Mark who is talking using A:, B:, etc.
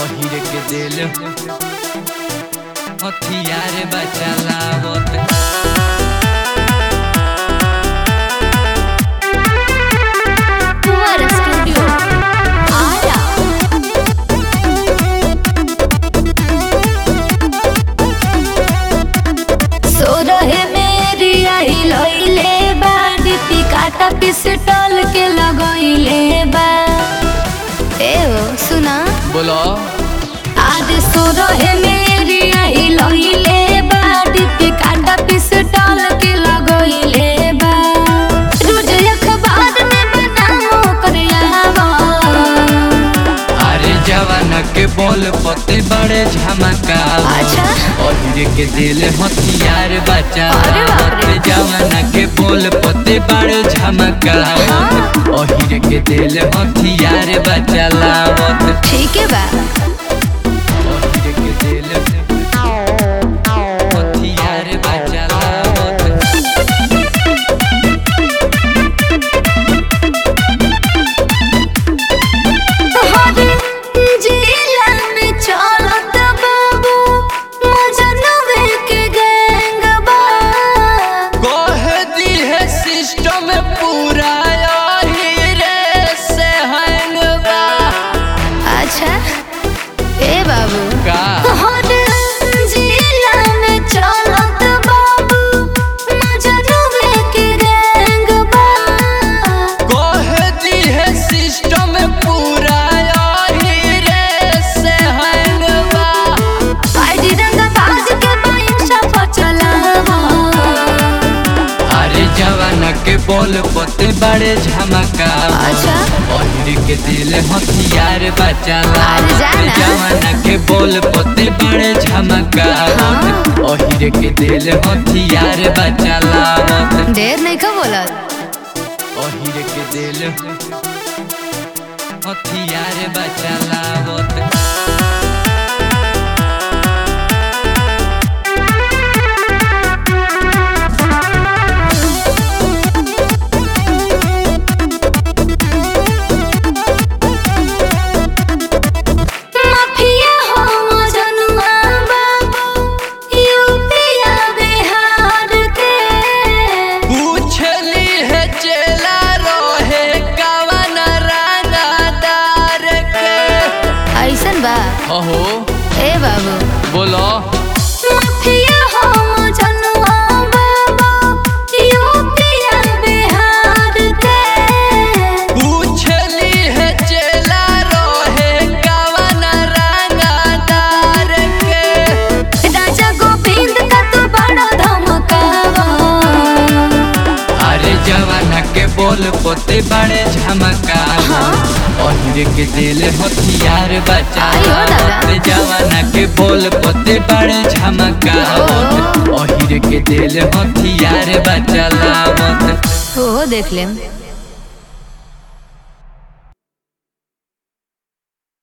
A: ओहिर के दिल हथियार बचलावत
B: Fuera Studio. Ara. सो रहे मेरी आई लइले बा दीपी काटा पिस्टल के लगइले बा ए ओ सुना
A: बोलो
B: आज सो रहे मेरी आई लइले बा दीपी काटा पिस्टल के लगइले बा रोज अखबार में बनाओ करियावा
A: अरे जवान के बोल पते बड़े झमका
B: अच्छा।
A: ओहिर के दिल हथियार
B: अरे बाप
A: बचलावत
B: रे।
A: जवान के बोल पते बड़े झमका ओहिर के दिल हथियार बचलावत
B: ठीक है बा
A: ओहिर के दिल हथियार बचलावत
B: हरे जिला में चलत बाबू मजनवे के गैंग बा
A: कह दी है सिस्टम पूरा हीरे से हैंग बा
B: अच्छा ए बाबू
A: का
B: हरे जिला में चलत बाबू मजनवे के गैंग बा
A: कह दी है सिस्टम पूरा हीरे से हैंग बा
B: आईडी रंग बाज के बाइंशा पर चलावा
A: अरे जवान के बोल पते बड़े झमका
B: अच्छा।
A: ओहिर के दिल हथियार बचला
B: अरे जाना।
A: जवान के बोल पते बड़े झमका ओहिर के दिल हथियार बचला
B: ढेर नहीं का बोलत
A: ओहिर के दिल हथियार बचलावत
B: माफिया हो मजनुआ बाबू यूपिया बिहार के
A: पूछली है चेला रहे कवन रानादार के
B: ऐसन बा
A: अहो
B: ए बाबू
A: बोलो
B: माफिया हो मजनुआ बाबू यूपिया बिहार के
A: पूछली है चेला रहे कवन रानादार के
B: राजा गोविंद का तू बड़ा धमकावा
A: अरे जवान के बोल पोते बड़े झमका ओहिर के दिल हथियार बचा
B: आयो दादा।
A: जवान के बोल पोते बड़े झमका ओहिर के दिल हथियार बचलावत
B: हो देख लेम